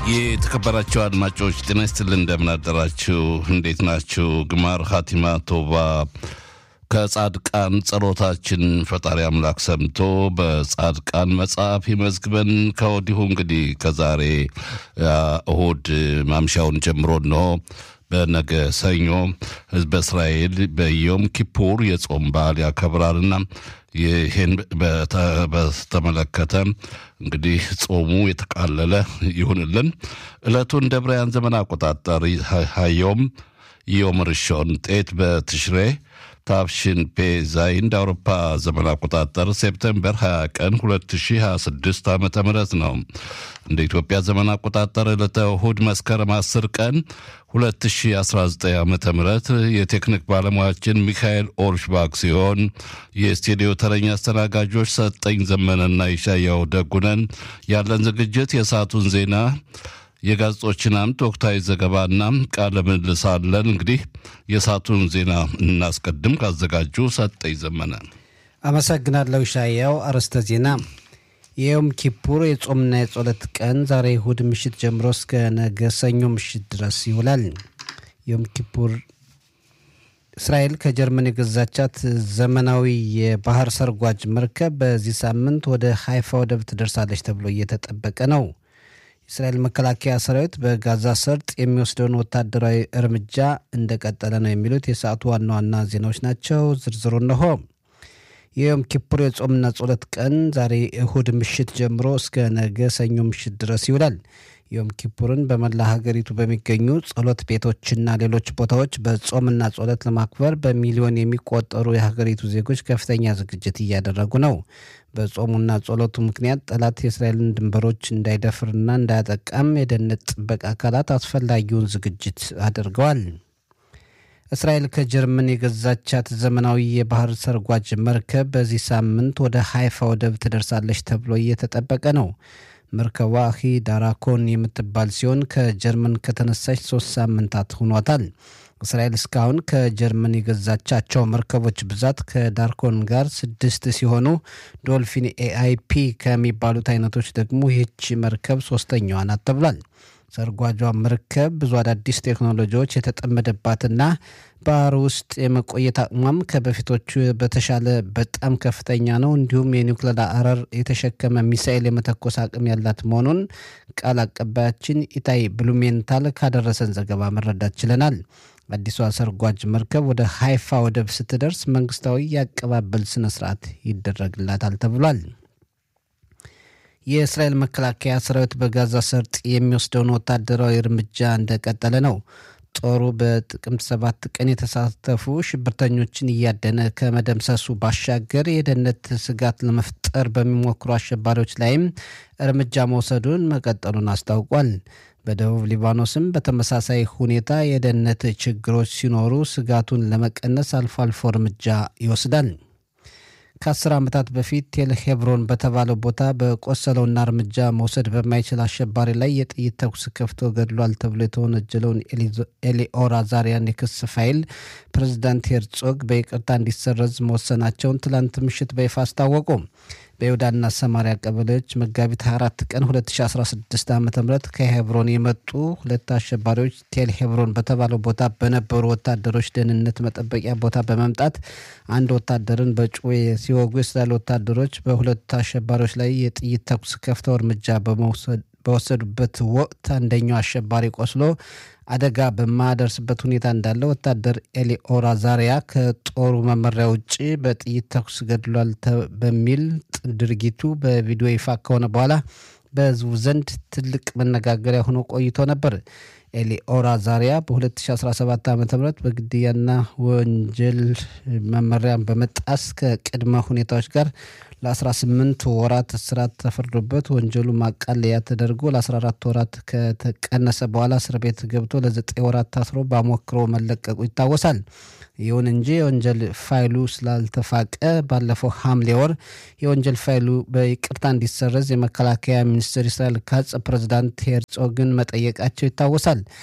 የተከበራችሁ አድማጮች ጤና ይስጥልን፣ እንደምን አደራችሁ? እንዴት ናችሁ? ግማር ሀቲማ ቶባ ከጻድቃን ጸሎታችን ፈጣሪ አምላክ ሰምቶ በጻድቃን መጽሐፍ ይመዝግበን። ከወዲሁ እንግዲህ ከዛሬ እሁድ ማምሻውን ጀምሮ እንሆ በነገ ሰኞ ህዝበ እስራኤል በዮም ኪፑር የጾም በዓል ያከብራልና ይህን በተመለከተ እንግዲህ ጾሙ የተቃለለ ይሁንልን። ዕለቱን እንደ ብራያን ዘመን አቆጣጠር ሀዮም ዮም ርሾን ጤት በትሽሬ ታፍሽን ፔ ዛይ እንደ አውሮፓ ዘመን አቆጣጠር ሴፕቴምበር 20 ቀን 2026 ዓ ም ነው። እንደ ኢትዮጵያ ዘመን አቆጣጠር ዕለተ እሁድ መስከረም 10 ቀን 2019 ዓ ም የቴክኒክ ባለሙያችን ሚካኤል ኦርሽባክ ሲሆን የስቱዲዮ ተረኛ አስተናጋጆች ሰጠኝ ዘመነና ይሻያው ደጉነን። ያለን ዝግጅት የሰዓቱን ዜና የጋዜጦችን አምድ ወቅታዊ ዘገባና ቃለ ምልልስ አለን። እንግዲህ የሰዓቱን ዜና እናስቀድም። ካዘጋጁ ሰጠኝ ዘመነ። አመሰግናለሁ ሻያው። አርዕስተ ዜና የዮም ኪፑር የጾምና የጸሎት ቀን ዛሬ እሁድ ምሽት ጀምሮ እስከ ነገ ሰኞ ምሽት ድረስ ይውላል። ዮም ኪፑር እስራኤል ከጀርመን የገዛቻት ዘመናዊ የባህር ሰርጓጅ መርከብ በዚህ ሳምንት ወደ ሀይፋ ወደብ ትደርሳለች ተብሎ እየተጠበቀ ነው። የእስራኤል መከላከያ ሰራዊት በጋዛ ሰርጥ የሚወስደውን ወታደራዊ እርምጃ እንደቀጠለ ነው የሚሉት የሰዓቱ ዋና ዋና ዜናዎች ናቸው። ዝርዝሩ እነሆ። የዮም ኪፑር የጾምና ጸሎት ቀን ዛሬ እሁድ ምሽት ጀምሮ እስከ ነገ ሰኞ ምሽት ድረስ ይውላል። ዮም ኪፑርን በመላ ሀገሪቱ በሚገኙ ጸሎት ቤቶችና ሌሎች ቦታዎች በጾምና ጸሎት ለማክበር በሚሊዮን የሚቆጠሩ የሀገሪቱ ዜጎች ከፍተኛ ዝግጅት እያደረጉ ነው። በጾሙና ጸሎቱ ምክንያት ጠላት የእስራኤልን ድንበሮች እንዳይደፍርና እንዳያጠቃም የደህንነት ጥበቃ አካላት አስፈላጊውን ዝግጅት አድርገዋል። እስራኤል ከጀርመን የገዛቻት ዘመናዊ የባህር ሰርጓጅ መርከብ በዚህ ሳምንት ወደ ሀይፋ ወደብ ትደርሳለች ተብሎ እየተጠበቀ ነው። መርከቧ ሂ ዳራኮን የምትባል ሲሆን ከጀርመን ከተነሳች ሶስት ሳምንታት ሆኗታል። እስራኤል እስካሁን ከጀርመን የገዛቻቸው መርከቦች ብዛት ከዳርኮን ጋር ስድስት ሲሆኑ ዶልፊን ኤአይፒ ከሚባሉት አይነቶች ደግሞ ይህች መርከብ ሶስተኛዋ ናት ተብሏል። ሰርጓጇ መርከብ ብዙ አዳዲስ ቴክኖሎጂዎች የተጠመደባትና ባህር ውስጥ የመቆየት አቅሟም ከበፊቶቹ በተሻለ በጣም ከፍተኛ ነው። እንዲሁም የኒውክሌር አረር የተሸከመ ሚሳኤል የመተኮስ አቅም ያላት መሆኑን ቃል አቀባያችን ኢታይ ብሉሜንታል ካደረሰን ዘገባ መረዳት ችለናል። አዲሷ ሰርጓጅ መርከብ ወደ ሀይፋ ወደብ ስትደርስ መንግስታዊ የአቀባበል ስነ ስርዓት ይደረግላታል ተብሏል። የእስራኤል መከላከያ ሰራዊት በጋዛ ሰርጥ የሚወስደውን ወታደራዊ እርምጃ እንደቀጠለ ነው። ጦሩ በጥቅምት ሰባት ቀን የተሳተፉ ሽብርተኞችን እያደነ ከመደምሰሱ ባሻገር የደህንነት ስጋት ለመፍጠር በሚሞክሩ አሸባሪዎች ላይም እርምጃ መውሰዱን መቀጠሉን አስታውቋል። በደቡብ ሊባኖስም በተመሳሳይ ሁኔታ የደህንነት ችግሮች ሲኖሩ ስጋቱን ለመቀነስ አልፎ አልፎ እርምጃ ይወስዳል። ከአስር ዓመታት በፊት ቴል ሄብሮን በተባለው ቦታ በቆሰለውና እርምጃ መውሰድ በማይችል አሸባሪ ላይ የጥይት ተኩስ ከፍቶ ገድሏል ተብሎ የተወነጀለውን ኤሊኦር አዛሪያን የክስ ፋይል ፕሬዚዳንት ሄርጾግ በይቅርታ እንዲሰረዝ መወሰናቸውን ትላንት ምሽት በይፋ አስታወቁ። በይሁዳና ሰማሪያ ቀበሌዎች መጋቢት 24 ቀን 2016 ዓ ም ከሄብሮን የመጡ ሁለት አሸባሪዎች ቴል ሄብሮን በተባለው ቦታ በነበሩ ወታደሮች ደህንነት መጠበቂያ ቦታ በመምጣት አንድ ወታደርን በጩቤ ሲወጉ የእስራኤል ወታደሮች በሁለት አሸባሪዎች ላይ የጥይት ተኩስ ከፍተው እርምጃ በወሰዱበት ወቅት አንደኛው አሸባሪ ቆስሎ አደጋ በማያደርስበት ሁኔታ እንዳለ ወታደር ኤሊኦር አዛሪያ ከጦሩ መመሪያ ውጭ በጥይት ተኩስ ገድሏል በሚል ድርጊቱ በቪዲዮ ይፋ ከሆነ በኋላ በሕዝቡ ዘንድ ትልቅ መነጋገሪያ ሆኖ ቆይቶ ነበር። ኤሊኦር አዛሪያ በ2017 ዓ ም በግድያና ወንጀል መመሪያን በመጣስ ከቅድመ ሁኔታዎች ጋር ለ18 ወራት እስራት ተፈርዶበት ወንጀሉ ማቃለያ ተደርጎ ለ14 ወራት ከተቀነሰ በኋላ እስር ቤት ገብቶ ለ9 ወራት ታስሮ በአሞክሮ መለቀቁ ይታወሳል። ይሁን እንጂ የወንጀል ፋይሉ ስላልተፋቀ ባለፈው ሐምሌ ወር የወንጀል ፋይሉ በይቅርታ እንዲሰረዝ የመከላከያ ሚኒስትር እስራኤል ካጽ ፕሬዚዳንት ሄርጾግን መጠየቃቸው ይታወሳል።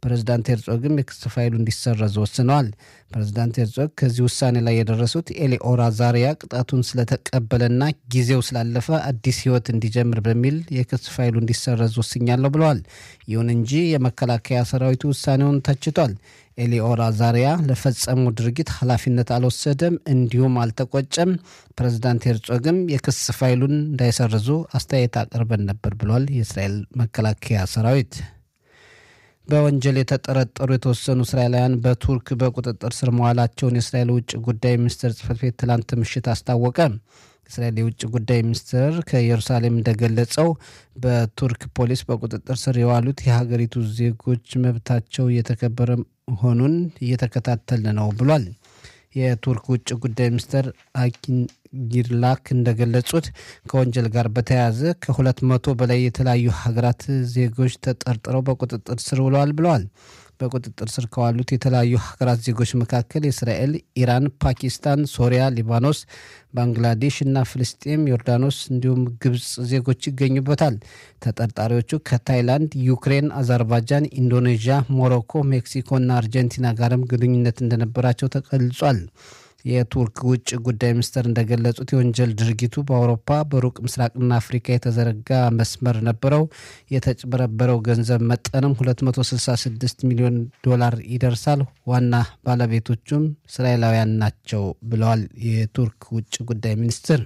ፕሬዝዳንት ሄርጾግም የክስ ፋይሉ እንዲሰረዝ ወስነዋል። ፕሬዝዳንት ሄርጾግ ከዚህ ውሳኔ ላይ የደረሱት ኤሊኦር አዛሪያ ቅጣቱን ስለተቀበለና ጊዜው ስላለፈ አዲስ ሕይወት እንዲጀምር በሚል የክስ ፋይሉ እንዲሰረዝ ወስኛለሁ ብለዋል። ይሁን እንጂ የመከላከያ ሰራዊቱ ውሳኔውን ተችቷል። ኤሊኦር አዛሪያ ለፈጸመው ድርጊት ኃላፊነት አልወሰደም፣ እንዲሁም አልተቆጨም። ፕሬዝዳንት ሄርጾግም የክስ ፋይሉን እንዳይሰርዙ አስተያየት አቅርበን ነበር ብሏል። የእስራኤል መከላከያ ሰራዊት በወንጀል የተጠረጠሩ የተወሰኑ እስራኤላውያን በቱርክ በቁጥጥር ስር መዋላቸውን የእስራኤል ውጭ ጉዳይ ሚኒስትር ጽህፈት ቤት ትላንት ምሽት አስታወቀ። የእስራኤል የውጭ ጉዳይ ሚኒስትር ከኢየሩሳሌም እንደገለጸው በቱርክ ፖሊስ በቁጥጥር ስር የዋሉት የሀገሪቱ ዜጎች መብታቸው እየተከበረ መሆኑን እየተከታተልን ነው ብሏል። የቱርክ ውጭ ጉዳይ ሚኒስትር አኪን ጊርላክ እንደገለጹት ከወንጀል ጋር በተያያዘ ከሁለት መቶ በላይ የተለያዩ ሀገራት ዜጎች ተጠርጥረው በቁጥጥር ስር ውለዋል ብለዋል። በቁጥጥር ስር ከዋሉት የተለያዩ ሀገራት ዜጎች መካከል የእስራኤል፣ ኢራን፣ ፓኪስታን፣ ሶሪያ፣ ሊባኖስ፣ ባንግላዴሽ እና ፍልስጤም፣ ዮርዳኖስ እንዲሁም ግብፅ ዜጎች ይገኙበታል። ተጠርጣሪዎቹ ከታይላንድ፣ ዩክሬን፣ አዘርባይጃን፣ ኢንዶኔዥያ፣ ሞሮኮ፣ ሜክሲኮ እና አርጀንቲና ጋርም ግንኙነት እንደነበራቸው ተገልጿል። የቱርክ ውጭ ጉዳይ ሚኒስትር እንደገለጹት የወንጀል ድርጊቱ በአውሮፓ በሩቅ ምስራቅና አፍሪካ የተዘረጋ መስመር ነበረው። የተጭበረበረው ገንዘብ መጠንም 266 ሚሊዮን ዶላር ይደርሳል። ዋና ባለቤቶቹም እስራኤላውያን ናቸው ብለዋል የቱርክ ውጭ ጉዳይ ሚኒስትር።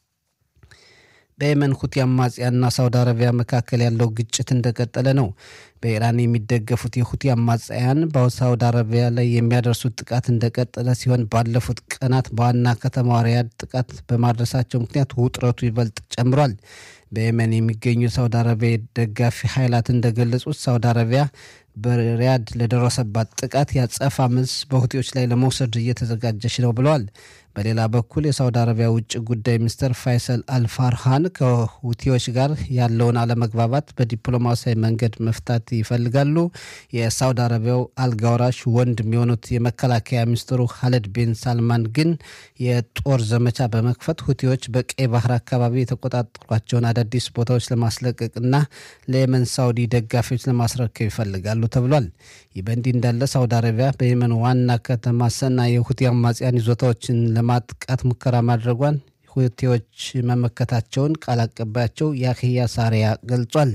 በየመን ሁቲ አማጽያንና ሳውዲ አረቢያ መካከል ያለው ግጭት እንደቀጠለ ነው። በኢራን የሚደገፉት የሁቲ አማጽያን በሳውዲ አረቢያ ላይ የሚያደርሱት ጥቃት እንደቀጠለ ሲሆን ባለፉት ቀናት በዋና ከተማ ሪያድ ጥቃት በማድረሳቸው ምክንያት ውጥረቱ ይበልጥ ጨምሯል። በየመን የሚገኙ የሳውዲ አረቢያ ደጋፊ ኃይላት እንደገለጹት ሳውዲ አረቢያ በሪያድ ለደረሰባት ጥቃት ያጸፋ መልስ በሁቲዎች ላይ ለመውሰድ እየተዘጋጀች ነው ብለዋል። በሌላ በኩል የሳውዲ አረቢያ ውጭ ጉዳይ ሚኒስትር ፋይሰል አልፋርሃን ከሁቲዎች ጋር ያለውን አለመግባባት በዲፕሎማሲያዊ መንገድ መፍታት ይፈልጋሉ። የሳውዲ አረቢያው አልጋውራሽ ወንድም የሆኑት የመከላከያ ሚኒስትሩ ሀለድ ቤን ሳልማን ግን የጦር ዘመቻ በመክፈት ሁቲዎች በቀይ ባህር አካባቢ የተቆጣጠሯቸውን አዳዲስ ቦታዎች ለማስለቀቅና ለየመን ሳውዲ ደጋፊዎች ለማስረከብ ይፈልጋሉ ተብሏል። ይህ በእንዲህ እንዳለ ሳውዲ አረቢያ በየመን ዋና ከተማ ሰና የሁቲ አማጽያን ይዞታዎችን ለማጥቃት ሙከራ ማድረጓን ሁቲዎች መመከታቸውን ቃል አቀባያቸው ያህያ ሳሪያ ገልጿል።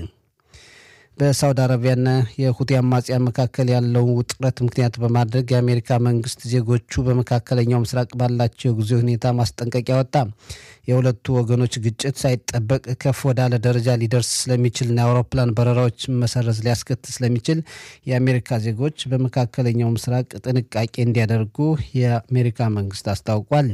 በሳውዲ አረቢያና የሁቲ አማጽያን መካከል ያለውን ውጥረት ምክንያት በማድረግ የአሜሪካ መንግስት ዜጎቹ በመካከለኛው ምስራቅ ባላቸው የጊዜ ሁኔታ ማስጠንቀቂያ ወጣ። የሁለቱ ወገኖች ግጭት ሳይጠበቅ ከፍ ወዳለ ደረጃ ሊደርስ ስለሚችልና የአውሮፕላን በረራዎች መሰረዝ ሊያስከትል ስለሚችል የአሜሪካ ዜጎች በመካከለኛው ምስራቅ ጥንቃቄ እንዲያደርጉ የአሜሪካ መንግስት አስታውቋል።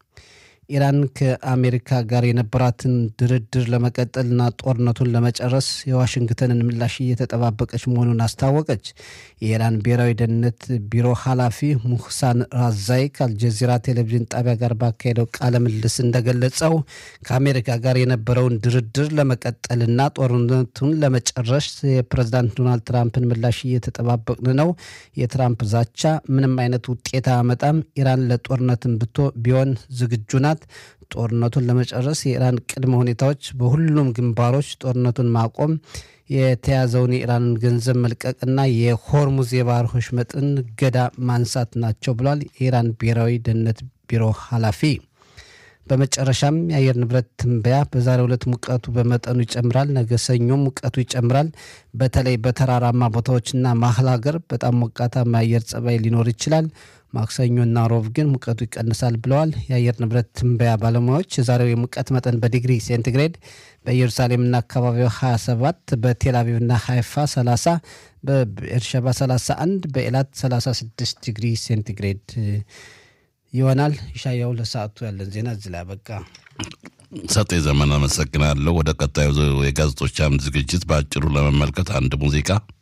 ኢራን ከአሜሪካ ጋር የነበራትን ድርድር ለመቀጠልና ጦርነቱን ለመጨረስ የዋሽንግተንን ምላሽ እየተጠባበቀች መሆኑን አስታወቀች። የኢራን ብሔራዊ ደህንነት ቢሮ ኃላፊ ሙህሳን ራዛይ ከአልጀዚራ ቴሌቪዥን ጣቢያ ጋር ባካሄደው ቃለ ምልልስ እንደገለጸው ከአሜሪካ ጋር የነበረውን ድርድር ለመቀጠልና ጦርነቱን ለመጨረስ የፕሬዝዳንት ዶናልድ ትራምፕን ምላሽ እየተጠባበቅን ነው። የትራምፕ ዛቻ ምንም አይነት ውጤት አያመጣም። ኢራን ለጦርነትን ብቶ ቢሆን ዝግጁ ናት። ጦርነቱን ለመጨረስ የኢራን ቅድመ ሁኔታዎች በሁሉም ግንባሮች ጦርነቱን ማቆም፣ የተያዘውን የኢራንን ገንዘብ መልቀቅና የሆርሙዝ የባህር ወሽመጥን እገዳ ማንሳት ናቸው ብሏል የኢራን ብሔራዊ ደህንነት ቢሮ ኃላፊ። በመጨረሻም የአየር ንብረት ትንበያ በዛሬው ዕለት ሙቀቱ በመጠኑ ይጨምራል። ነገ ሰኞም ሙቀቱ ይጨምራል። በተለይ በተራራማ ቦታዎችና መሀል ሀገር በጣም ሞቃታማ የአየር ጸባይ ሊኖር ይችላል። ማክሰኞና ሮብ ግን ሙቀቱ ይቀንሳል ብለዋል የአየር ንብረት ትንበያ ባለሙያዎች። የዛሬው የሙቀት መጠን በዲግሪ ሴንቲግሬድ በኢየሩሳሌምና አካባቢው 27፣ በቴል አቪቭና ሃይፋ 30፣ በኤርሸባ 31፣ በኤላት 36 ዲግሪ ሴንቲግሬድ ይሆናል። ይሻያው ለሰዓቱ ያለን ዜና እዚህ ላይ አበቃ። ሰጤ ዘመን አመሰግናለሁ። ወደ ቀጣዩ የጋዜጦች አምድ ዝግጅት በአጭሩ ለመመልከት አንድ ሙዚቃ